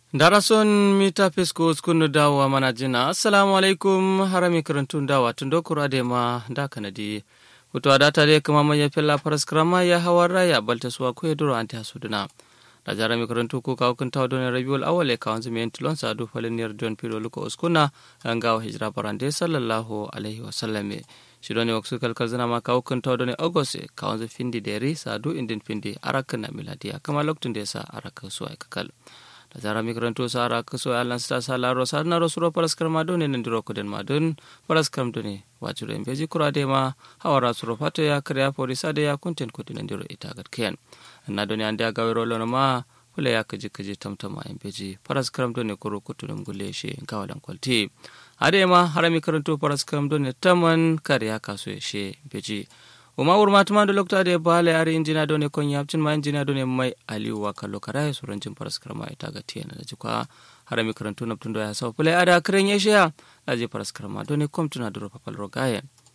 darason mita fisko skunu dawa mana jina assalamu alaikum harami karantun dawa tun dokura da ma da kanadi hutu a data dai kuma manya fella faras krama ya hawa raya balta suwa ko duro an ta suduna da jara mi karantu ko kawo kun tawo don rabiul awale ka wanzu mi tilon sa du faliniyar don piro luko uskuna an gawo hijira barande sallallahu alaihi wa sallame shi don waksu kalkal zina ma kawo kun tawo don august ka wanzu findi deri sa du indin findi arakan na miladiya kama lokacin da ya sa araka suwa kakal da zara migranto sara kaso alan sta sala ro sar na rosuro paraskar ma done nan diro kuden ma don paraskar done wajuro en beji kura de ma hawara suro fato ya kriya pori sade ya kunten kuden nan diro ita gat ken na done ande aga wero lono ma kula ya kaji kaji tamtama en beji paraskar done kuro kutunum gulle she kawalan kwalti ade ma harami karanto paraskar done taman kariya kaso she beji uma wurma tuma da lokta da bale ari injina do ne kon yapcin ma injina do ne mai aliyu wa kallo kara ya suran jin paraskar ma ita ga tiyana da jikwa harami karantu na tun do ya sau pule ada kren ya shiya da je paraskar ma do ne kom tuna duro papal rogaye